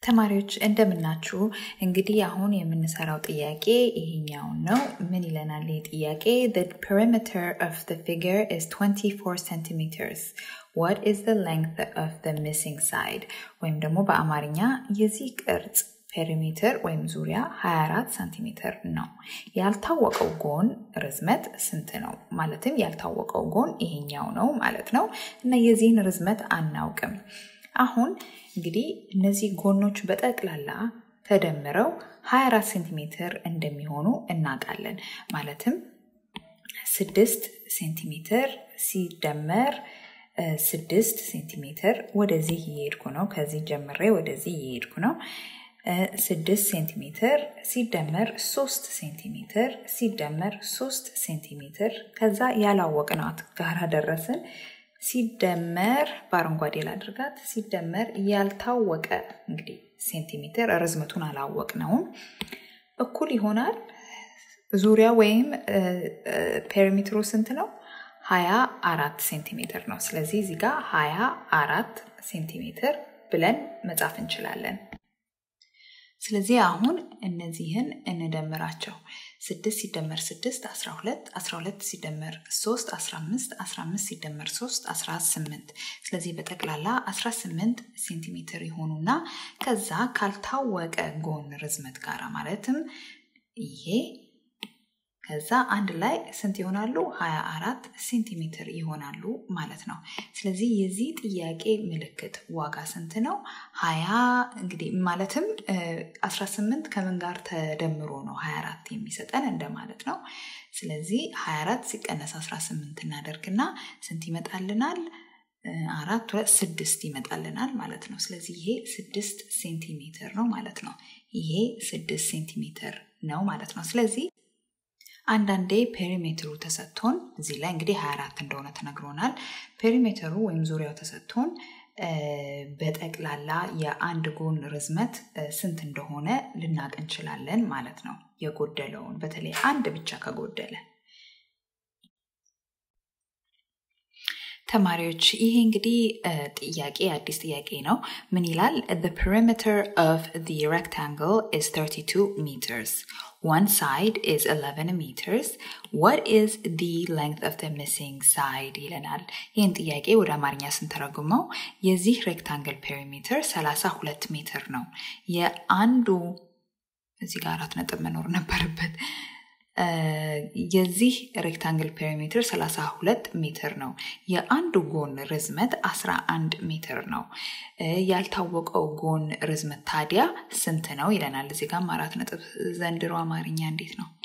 ተማሪዎች እንደምናችሁ። እንግዲህ አሁን የምንሰራው ጥያቄ ይሄኛውን ነው። ምን ይለናል ይህ ጥያቄ? The perimeter of the figure is 24 centimeters. What is the length of the missing side? ወይም ደግሞ በአማርኛ የዚህ ቅርጽ ፔሪሜትር ወይም ዙሪያ 24 ሳንቲሜትር ነው። ያልታወቀው ጎን ርዝመት ስንት ነው? ማለትም ያልታወቀው ጎን ይሄኛው ነው ማለት ነው እና የዚህን ርዝመት አናውቅም። አሁን እንግዲህ እነዚህ ጎኖች በጠቅላላ ተደምረው 24 ሴንቲሜትር እንደሚሆኑ እናውቃለን። ማለትም ስድስት ሴንቲሜትር ሲደመር ስድስት ሴንቲሜትር ወደዚህ እየሄድኩ ነው። ከዚህ ጀምሬ ወደዚህ እየሄድኩ ነው። ስድስት ሴንቲሜትር ሲደመር ሶስት ሴንቲሜትር ሲደመር ሶስት ሴንቲሜትር ከዛ ያላወቅናት ጋራ ደረስን። ሲደመር በአረንጓዴ ላድርጋት። ሲደመር ያልታወቀ እንግዲህ ሴንቲሜትር ርዝመቱን አላወቅነውም እኩል ይሆናል ዙሪያ ወይም ፔሪሜትሩ ስንት ነው? ሀያ አራት ሴንቲሜትር ነው። ስለዚህ እዚህ ጋር ሀያ አራት ሴንቲሜትር ብለን መጻፍ እንችላለን። ስለዚህ አሁን እነዚህን እንደምራቸው። ስድስት ሲደመር ስድስት አስራ ሁለት አስራ ሁለት ሲደመር ሶስት አስራ አምስት አስራ አምስት ሲደመር ሶስት አስራ ስምንት ስለዚህ በጠቅላላ አስራ ስምንት ሴንቲሜትር የሆኑና ከዛ ካልታወቀ ጎን ርዝመት ጋራ ማለትም ይሄ ከዛ አንድ ላይ ስንት ይሆናሉ? 24 ሴንቲሜትር ይሆናሉ ማለት ነው። ስለዚህ የዚህ ጥያቄ ምልክት ዋጋ ስንት ነው? 20 እንግዲህ ማለትም 18 ከምን ጋር ተደምሮ ነው 24 የሚሰጠን እንደማለት ነው። ስለዚህ 24 ሲቀነስ 18 እናደርግና ስንት ይመጣልናል? አራት ሁለት ስድስት ይመጣልናል ማለት ነው። ስለዚህ ይሄ ስድስት ሴንቲሜትር ነው ማለት ነው። ይሄ ስድስት ሴንቲሜትር ነው ማለት ነው። ስለዚህ አንዳንዴ ፔሪሜትሩ ተሰጥቶን እዚህ ላይ እንግዲህ 24 እንደሆነ ተነግሮናል። ፔሪሜትሩ ወይም ዙሪያው ተሰጥቶን በጠቅላላ የአንድ ጎን ርዝመት ስንት እንደሆነ ልናቅ እንችላለን ማለት ነው። የጎደለውን በተለይ አንድ ብቻ ከጎደለ ተማሪዎች ይሄ እንግዲህ ጥያቄ አዲስ ጥያቄ ነው። ምን ይላል? The perimeter of the rectangle is 32 meters. One side is 11 meters. What is the length of the missing side ይለናል። ይህን ጥያቄ ወደ አማርኛ ስንተረጉመው የዚህ ሬክታንግል ፔሪሜትር 32 ሜትር ነው። የአንዱ እዚህ ጋር አራት ነጥብ መኖር ነበረበት። የዚህ ሬክታንግል ፔሪሜትር 32 ሜትር ነው። የአንዱ ጎን ርዝመት 11 ሜትር ነው። ያልታወቀው ጎን ርዝመት ታዲያ ስንት ነው ይለናል። እዚህ ጋም አራት ነጥብ ዘንድሮ አማርኛ እንዴት ነው?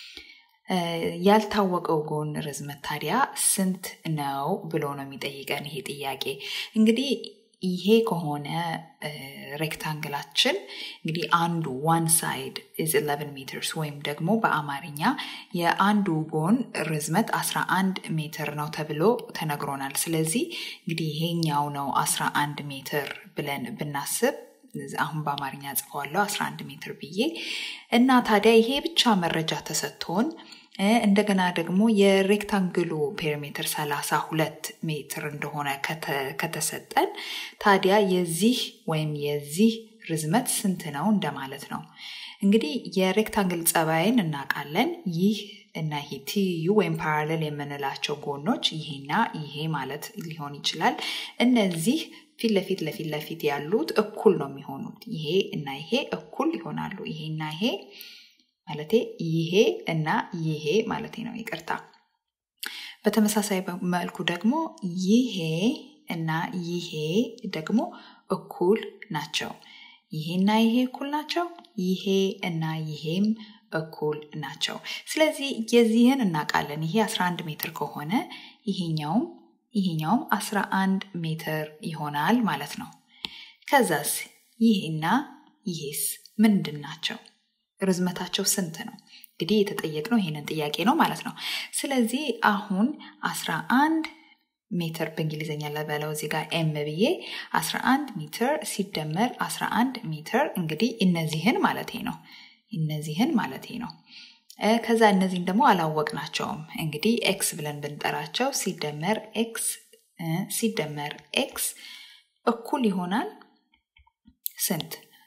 ያልታወቀው ጎን ርዝመት ታዲያ ስንት ነው ብሎ ነው የሚጠይቀን ይሄ ጥያቄ እንግዲህ ይሄ ከሆነ ሬክታንግላችን እንግዲህ አንዱ ዋን ሳይድ ኢዝ 11 ሜትርስ ወይም ደግሞ በአማርኛ የአንዱ ጎን ርዝመት 11 ሜትር ነው ተብሎ ተነግሮናል። ስለዚህ እንግዲህ ይሄኛው ነው 11 ሜትር ብለን ብናስብ አሁን በአማርኛ ጽፈዋለሁ 11 ሜትር ብዬ እና ታዲያ ይሄ ብቻ መረጃ ተሰጥቶን እንደገና ደግሞ የሬክታንግሉ ፔሪሜትር 32 ሜትር እንደሆነ ከተሰጠን ታዲያ የዚህ ወይም የዚህ ርዝመት ስንት ነው እንደማለት ነው። እንግዲህ የሬክታንግል ጸባይን እናውቃለን። ይህ እና ይሄ ትይዩ ወይም ፓራሌል የምንላቸው ጎኖች ይሄና ይሄ ማለት ሊሆን ይችላል። እነዚህ ፊት ለፊት ለፊት ለፊት ያሉት እኩል ነው የሚሆኑት። ይሄ እና ይሄ እኩል ይሆናሉ። ይሄና ይሄ ማለቴ ይሄ እና ይሄ ማለቴ ነው። ይቅርታ። በተመሳሳይ መልኩ ደግሞ ይሄ እና ይሄ ደግሞ እኩል ናቸው። ይሄና ይሄ እኩል ናቸው። ይሄ እና ይሄም እኩል ናቸው። ስለዚህ የዚህን እናውቃለን። ይሄ 11 ሜትር ከሆነ ይሄኛውም ይሄኛውም 11 ሜትር ይሆናል ማለት ነው። ከዛስ ይሄና ይሄስ ምንድን ናቸው? ርዝመታቸው ስንት ነው? እንግዲህ የተጠየቅነው ይሄንን ጥያቄ ነው ማለት ነው። ስለዚህ አሁን 11 ሜትር በእንግሊዝኛ ለበለው እዚህ ጋር ኤም ብዬ 11 ሜትር ሲደመር 11 ሜትር እንግዲህ እነዚህን ማለቴ ነው እነዚህን ማለቴ ነው። ከዛ እነዚህን ደግሞ አላወቅናቸውም። እንግዲህ ኤክስ ብለን ብንጠራቸው ሲደመር ኤክስ ሲደመር ኤክስ እኩል ይሆናል ስንት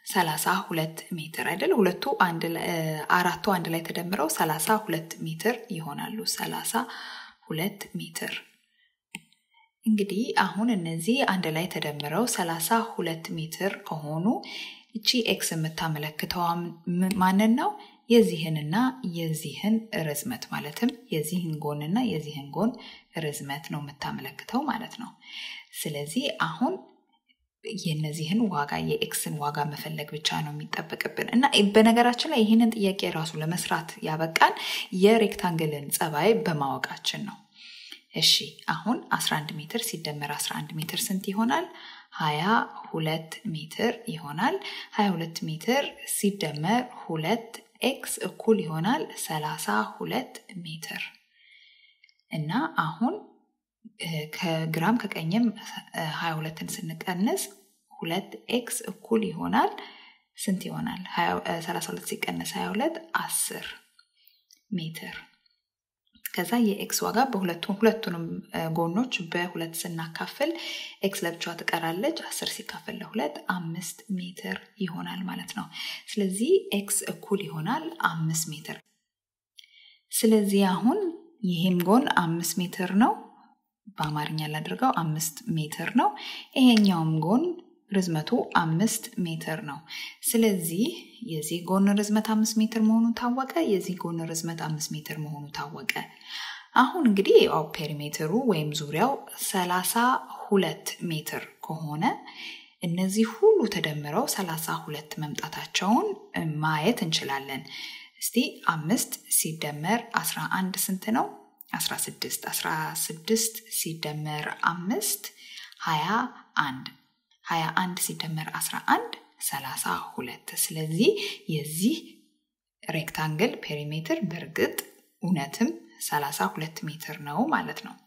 32 ሜትር አይደል? ሁለቱ አራቱ አንድ ላይ ተደምረው 32 ሜትር ይሆናሉ። 32 ሜትር እንግዲህ አሁን እነዚህ አንድ ላይ ተደምረው 32 ሜትር ከሆኑ እቺ ኤክስ የምታመለክተው ማንን ነው? የዚህንና የዚህን ርዝመት ማለትም የዚህን ጎንና የዚህን ጎን ርዝመት ነው የምታመለክተው ማለት ነው። ስለዚህ አሁን የነዚህን ዋጋ የኤክስን ዋጋ መፈለግ ብቻ ነው የሚጠበቅብን እና በነገራችን ላይ ይህንን ጥያቄ ራሱ ለመስራት ያበቃን የሬክታንግልን ጸባይ በማወቃችን ነው። እሺ አሁን 11 ሜትር ሲደመር 11 ሜትር ስንት ይሆናል? 22 ሜትር ይሆናል። 22 ሜትር ሲደመር ሁለት ኤክስ እኩል ይሆናል 32 ሜትር እና አሁን ከግራም ከቀኝም 22ን ስንቀንስ ሁለት ኤክስ እኩል ይሆናል ስንት ይሆናል? 32 ሲቀነስ 22 10 ሜትር። ከዛ የኤክስ ዋጋ በሁለቱም ሁለቱንም ጎኖች በሁለት ስናካፍል ኤክስ ለብቻዋ ትቀራለች። 10 ሲካፈል ለሁለት አምስት ሜትር ይሆናል ማለት ነው። ስለዚህ ኤክስ እኩል ይሆናል አምስት ሜትር። ስለዚህ አሁን ይህም ጎን አምስት ሜትር ነው። በአማርኛ ላድርገው አምስት ሜትር ነው። ይሄኛውም ጎን ርዝመቱ አምስት ሜትር ነው። ስለዚህ የዚህ ጎን ርዝመት አምስት ሜትር መሆኑ ታወቀ። የዚህ ጎን ርዝመት አምስት ሜትር መሆኑ ታወቀ። አሁን እንግዲህ ያው ፔሪሜትሩ ወይም ዙሪያው ሰላሳ ሁለት ሜትር ከሆነ እነዚህ ሁሉ ተደምረው ሰላሳ ሁለት መምጣታቸውን ማየት እንችላለን። እስቲ አምስት ሲደመር አስራ አንድ ስንት ነው? 16 16 ሲደመር አምስት 21 21 ሲደመር 11 32 ስለዚህ የዚህ ሬክታንግል ፔሪሜትር በእርግጥ እውነትም 32 ሜትር ነው ማለት ነው